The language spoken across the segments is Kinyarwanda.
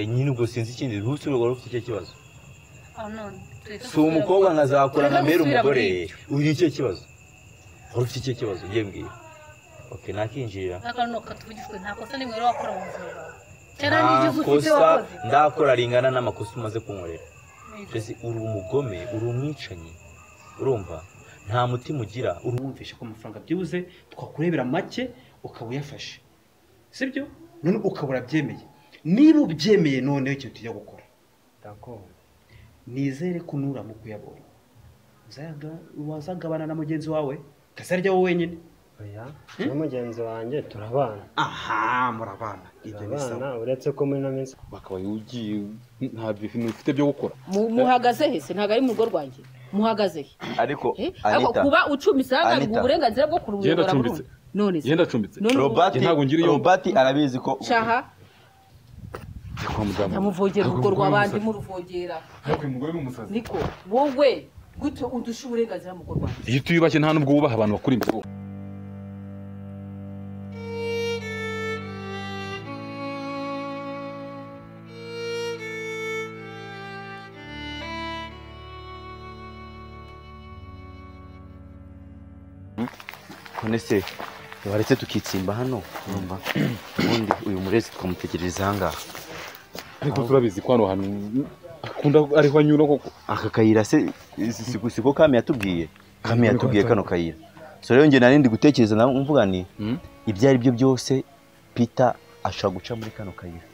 nyine ubwo sinzi ikindi n'usi rwari ufite icyo kibazo si umukobwa umukobwa nkazakura Tureka nkabera gusubira muri umugore ibyo. ugira icyo kibazo wari ufite icyo kibazo ugiye mbwira oke nakinjira n'akantu katuvugishwe nta kosa nimwe rero wakora mu buzima bwawe cyangwa nta n'igihugu ufite kosa wakoze ndakora ringana n'amakosa umaze kunkorera mbese uri umugome uri umwicanyi urumva nta mutima ugira uri uwumvisha ko amafaranga byibuze twakurebera make ukaba uyafashe sibyo none ukaba urabyemeye niba ubyemeye noneho ikintu tujya gukora D'accord. nizere ko nuramuka uyabonye uzayaga- wazagabana na mugenzi wawe kasarya wowe wenyine oya na mugenzi wanjye turabana aha murabana ibyo ni turabana sawa uretse ko muri ino minsi bakaba ugiye nta bintu ufite byo gukora Mu- muhagaze he se ntabwo ari mu rugo rwanjye muhagaze he ariko Eh? ariko kuba ucumise ahagarika Anita. uburenganzira bwo Yenda kuruyobora acumbitse. burundu none se yenda acumbitse none ubu- Ntabwo ngira iyo- arabizi ko shaha Ajya kwa muganga. nyamuvogera urwo Ntabwo umugore rw'abandi w'umusazi. muruvogera Ntabwo uyu mugore w'umusazi. niko wowe gutyo udusha uburenganzira mu rugo rwanjye iyo utiyubashye nta nubwo wubaha abantu bakuri imbere none se baretse tukitsimba hano urumva ubundi uyu murezi twamutegereza ahangaha ariko turabizi ko hano hantu akunda ariho anyura koko aka kayira se si- si- si ko kame yatubwiye kame yatubwiye Niko kano kayira so rero njye nari ndi gutekereza nawe mvuga ni Mm. ibyo ari byo byose Peter ashobora guca muri kano kayira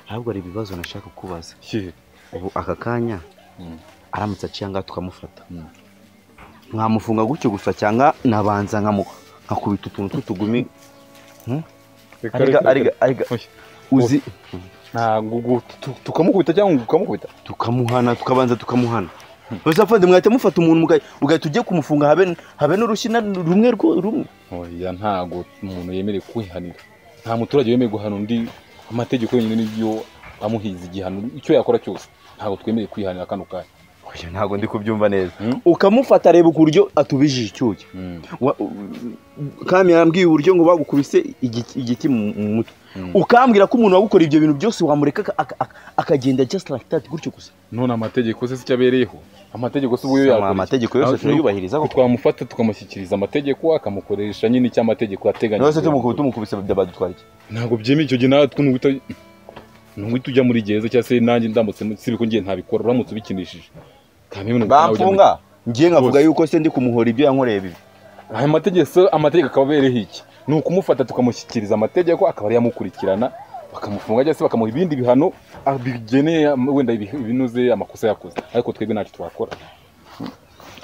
ahubwo hari ibibazo nashaka kukubaza Ye. ubu aka kanya Mm. aramutse aciye ngaha tukamufata Mm. nkamufunga gutyo gusa cyangwa nabanza nkamu- nkakubita utuntu tw'utugumi Reka, arega reka, arega reka. arega Oya. uzi ntabwo gu- tu- tukamukubita cyangwa ngo ukamukubita tukamuhana tukabanza tukamuhana gusa fandi mwahita mufata umuntu muga- ugahita ujye kumufunga habe habe n'urushyina rumwe rwo- rumwe oya ntabwo umuntu yemerewe kwihanira nta muturage wemerewe guhana undi amategeko yonyine nibyo amuhiza igihano icyo yakora cyose ntabwo twemerewe kwihanira kano kanya Oya, ntabwo ndi kubyumva neza Mm. ukamufata areba uburyo atubijije icyuya Wa- kami yarambwiye uburyo ngo bagukubise igiti igiti mu mu mutwe Mm. ukambwira ko umuntu wagukora ibyo bintu byose wamureka aka- aka- aka- akagenda just like that gutyo gusa none amategeko se si cyo abereyeho amategeko se ubuyo Sama, yakora iki? amategeko yose Aho- turayubahiriza koko. twamufata tukamushyikiriza amategeko akamukoresha nyine icyo amategeko yateganyije nose tumukubi tumukubise badutwara iki ntabwo byemeye icyo gihe nawe twungu guhita nubwo ujya muri gereza cyangwa se nanjye ndamutse sibi ko ngiye ntabikora uramutse ubikinishije kamwe bamfunga ngiye nkavuga Bose. yuko se ndi kumuhora ibyo yankoreye bibi aya mategeko amategeko akaba abereyeho iki ni ukumufata tukamushyikiriza amategeko akaba ariyo amukurikirana bakamufunga cyangwa se bakamuha ibindi bihano ah, bigeneye am- wenda ibi- ibinuze amakosa yakoze ariko twebwe ntacyo twakora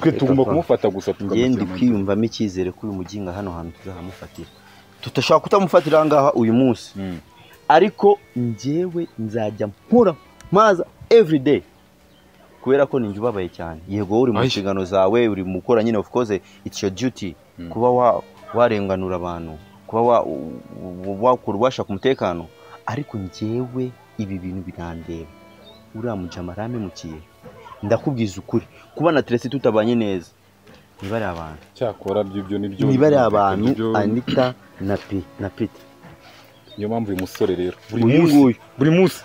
twe tugomba kumufata gusa ngiye ndi tukamushyira mu- kwiyumvamo icyizere ko uyu muginga hano hantu tuzahamufatira tudashobora kutamufatira aha ngaha uyu munsi Mm. ariko njyewe nzajya mpura maza everyday kubera ko ninjye ubabaye cyane yego wowe uri mu Ayi. nshingano zawe uri mu gukora nyine of course it's your duty Mm. kuba wa- warenganura abantu kuba wa- wa- wakora ubasha ku mutekano ariko njyewe ibi bintu birandeba uriya mujama aramemukiye ndakubwiza ukuri kuba na teresi tutabanye neza niba ari abantu cyakora by'ibyo nibyo niba ari abantu Ibyo- anita na pi na pita niyo mpamvu uyu musore rero buri uyu munsi nguyu buri munsi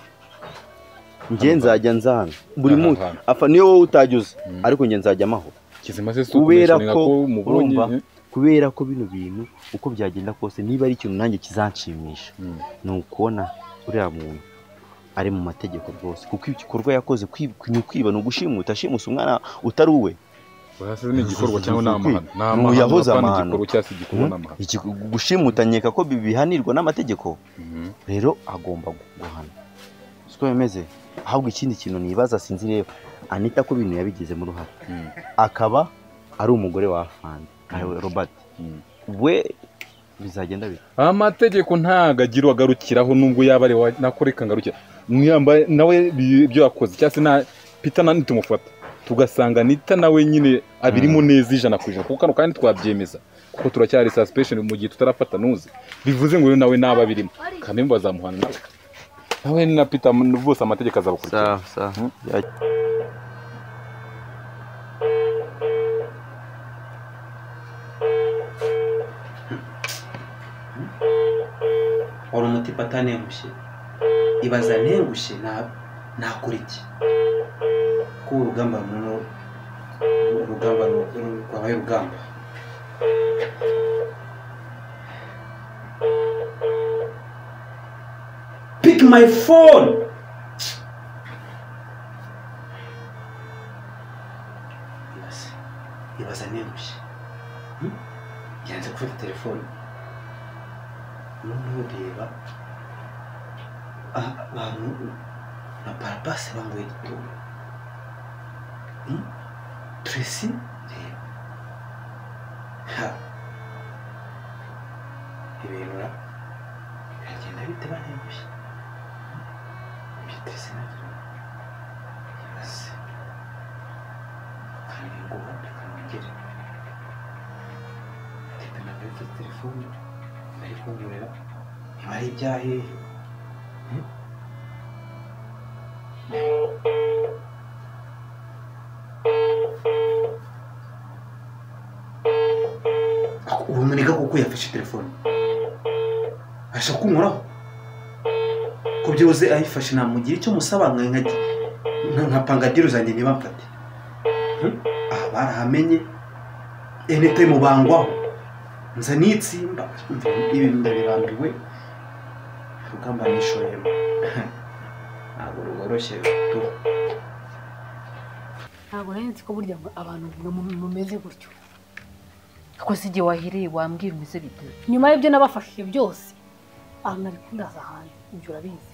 njye nzajya nzahana buri Aha, munsi aha. afa niyo wowe utagize Mm. ariko njye nzajya amaho kizima se si kubera ukumeshanira ko ko mubonye urumva kubera ko bino bintu uko byagenda kose niba ari ikintu nanjye kizanshimisha Mm. ni ukubona uriya muntu ari mu mategeko rwose kuko igikorwa yakoze kwi- ni ukwiba ni ugushimuta ashimusa umwana utari uwe Oya, se ni igikorwa cyangwa ni amahano ni amahano Ntuyahoze apana amahano. igikorwa cyangwa se igikorwa ni amahano Iki- gushimuta nkeka ko bihanirwa n'amategeko Mhm. rero agomba gu- guhana siko bimeze ahubwo ikindi kintu nibaza sinzi rero anita ko ibintu yabigizemo uruhare Mm. akaba ari umugore wa fandi robert Mm. we bizagenda bite amategeko ntago agira uwagarukiraho nubwo yaba ari wa- nakoreka ngarukira mwiyambaye nawe bi- ibyo yakoze cyangwa se na pita na nitumufata tugasanga nita nawe nyine abirimo neza ijana ku ijana kuko hano kandi twabyemeza kuko turacyari suspension mu gihe tutarafata nuzi bivuze ngo rero nawe nawe abirimo kamembe bazamuhana nawe nawe na pita bose amategeko azabakurikira sawa wari umutipa atanemushye ibaza ntengushye na- nakora iki ko urugamba runo urugamba ru- ru- rwabaye urugamba pick my phone ibaza ibaza ntengushye Hmm? yanze gufata telefone noneho reba abantu na barabasi bambaye igituba turesi reba ha ibintu ra- biragenda bite banembye ibyo turesi nabyo yibaze kandi ngo reka nongere reka nabyo kuri telefone bari kumburira niba ari ibyahehe ubumeneka kuko yafashe telefone ashaka kunkoraho ko byibuze ayifashe namugira icyo musaba nka- nka- nka- nka pangadiru zanjye ntibamfate Hmm? aha barahamenye enete mubangwaho nza nitsimba Umva, ibi ndabirambiwe rugamba nishoyemo ntabwo rworoshye tu ntabwo nari nzi ko burya ngo abantu mu- mumeze gutyo kuko si igihe wahiriye wambwira umeze bite nyuma y'ibyo nabafashije byose aha nari kundaza ahantu ibyo urabizi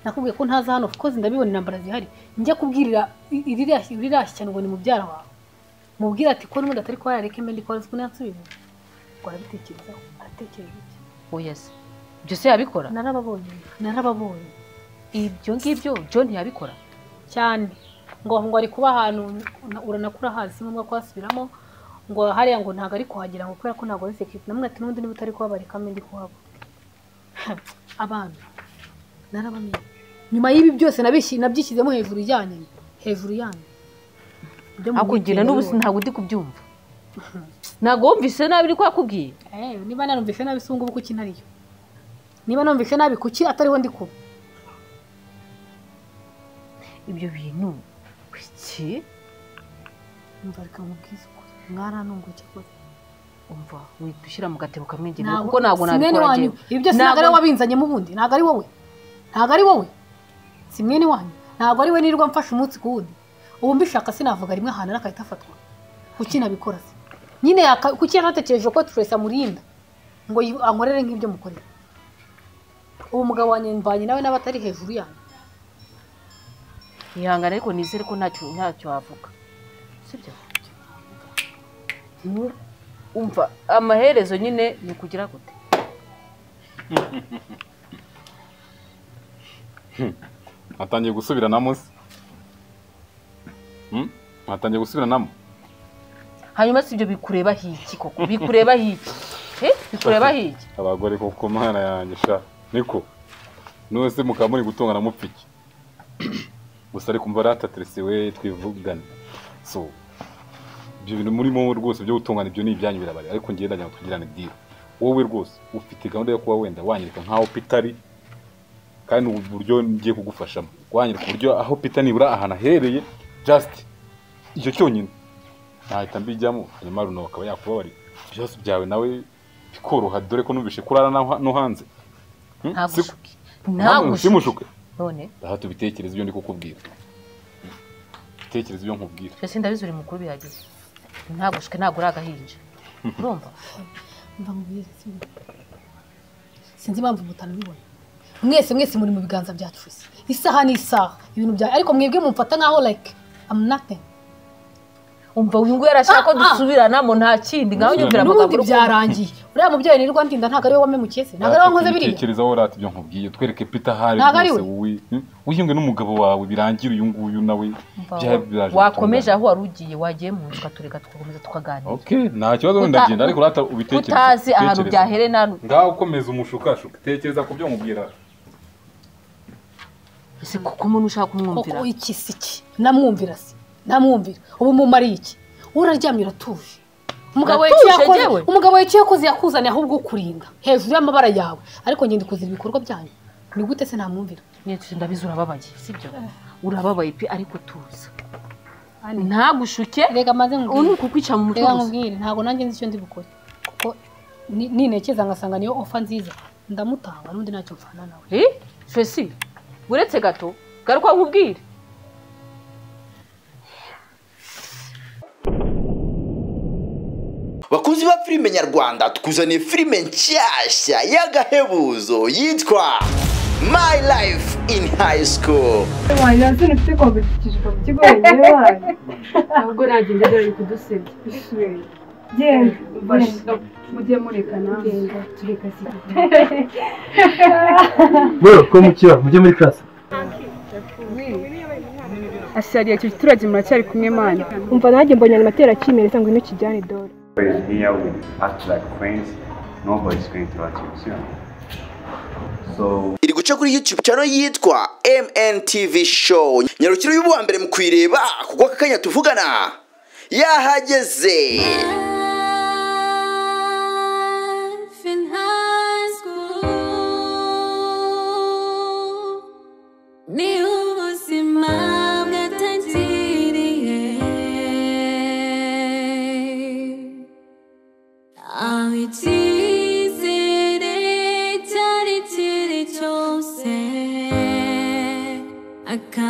nakubwiye ko ntaza hano kuko ndabibona intambara zihari njya kubwirira iririya cyane ngo ni mubyara wawe mubwira ati ko n'ubundi atari kuba yareka imbendi kwa rizwi nansubire ngo arabitekerezaho aratekereza iki oya se ibyo se yabikora narababonye narababonye ibyo ngibyo john yabikora cyane ngo ngo ari kuba ahantu uranakura hasi si ngombwa kuhasubiramo ngo hariya ngo ntabwo ari kuhagera ngo kubera ko ntabwo ari sekirite namwe ati n'ubundi niba utari kuhabarika mbe ndi kuhaba abana narabamenye nyuma y'ibi byose nabishyi- nabyishyizemo hejuru yanyu hejuru yanyu Ibyo hakugira mubwira n'ubu rero. ntabwo ndi kubyumva ntabwo wumvise nabi ko yakubwiye Eh, niba narumvise nabi si ngubu kuki ntariyo niba narumvise nabi kuki atariho ndi kuba ibyo bintu iki umva reka mubwize ukuri mwaranunguke kose umva wihita ushyira mu gatebo kamwe njye Ntabwo- kuko ntabwo si mwene nabikora wanyu njyewe. ibi byose ntabwo Ntabwo- ari wowe wabinzanyemo ubundi ntabwo ari wowe ntabwo ari wowe si mwene wanyu ntabwo ari we nirirwa mfashe umunsi ku wundi ubu mbishaka sinavuga rimwe ahantu n'akahita afatwa kuki nabikora se nyine yaka- kuki yanatekereje ko turese amurinda ngo yi- ankorere nk'ibyo mukorera uwo mugabo wanjye mvanye nawe n'abatari hejuru yanyu ihangane ariko nizere ko ntacyo ntacyo wavuga sibyo Mm, umva amaherezo nyine ni ukugira gute atangiye gusubiranamo se atangiye gusubiranamo hanyuma si ibyo bikureba hiki koko bikureba hiki Eh, bikureba hiki abagore koko mana yanjye sha niko nose mukaba muri gutongana mupfike gusa ariko mva rataterese we twivugane so ibyo bintu murimo rwose byo gutungana ibyo ni ibyanyu birabare ariko ngenda njya tugirane deal wowe rwose ufite gahunda yo kuba wenda wanyereka nk'aho pita ari kandi ni uburyo ngiye kugufashamo wanyereka uburyo aho pita nibura ahantu ahereye just icyo cyonyine nahita mbijyamo hanyuma runo akaba yakubabarira byose byawe nawe bikoroha dore ko numvise kurara naho- no hanze Hmm? Si- ntagushuke ntagushuke simushuke none aha tubitekereza ibyo ndi kukubwira bitekereza ibyo nkubwira twese ndabizi uri mukuru bihagije ntagushuke ntabwo uri agahinja urumva mva mubwire sinzi sinzi impamvu mutanabibona mwese mwese muri mu biganza bya turese isaha n'isaha ibintu bya ariko mwebwe mumfata nkaho like am nothing umva uyu nguyu arashaka ko Ah, ah. dusubiranamo nta kindi ngaho nyumvira amagambo n'ubundi uri kuvuga. byarangiye uriya mubyeyi nirirwa ndinda ntabwo ariwe wamemukiye se ntabwo ariwe wankoze biriya bitekereza wowe rata ibyo nkubwiye twereke pita ahari Ntabwo ari rwose wowe hmm? wiyunge n'umugabo wawe birangira uyu nguyu nawe Umva, byaba biraje wakomeje gutungana. aho wari ugiye wagiye mu nzu ukatureka tugakomeza tukaganira okay nta kibazo wenda Uta- ngenda ariko rata ubitekereza utazi ahantu ubitekereze. byahereye n'ahantu ngaho ukomeza umushukashuka tekereza ku byo nkubwira ese kuko umuntu ushaka kumwumvira koko iki si iki namwumvira se namwumvira ubu mumariye iki uraryamye uratuje umugabo we icyo Natuje yakoze njyewe? umugabo we icyo yakoze yakuzaniye ahubwo ukurinda hejuru y'amabara yawe ariko ngenda kuzira ibikorwa byanyu ni gute se namwumvira nyine ndabizi urababaye sibyo urababaye pe ariko tuza Ani. ntagushuke reka maze ubu ni nkubwire ukukwica mu mutwe reka gusa nkubwire ntabwo nanjye nzi icyo ndi bukore kuko ni- ninekeza ngasanga niyo ofa nziza ndamutanga n'undi ntacyo mfana nawe Eh? fesi uretse gato garuka nkubwire bakunzi ba filime nyarwanda tukuzaniye filime nshyashya y'agahebuzo yitwa My Life in High School ntabwo nagenda dore kudusebya genda mujye murekana genda tureka ashyariye icyo giturage muracyari kumwe mana umva nanjye mbonye ayo matera akimereza ngo ntukijyane dore here with act like queens, nobody's going to achieve soon. So iri guca kuri YouTube channel yitwa MNTV Show nyarukiro y'uwa mbere mu kuyireba kuko aka kanya tuvugana yahageze ni ubuzima bwatangiriye aho icyizere icyari kiri cyose aka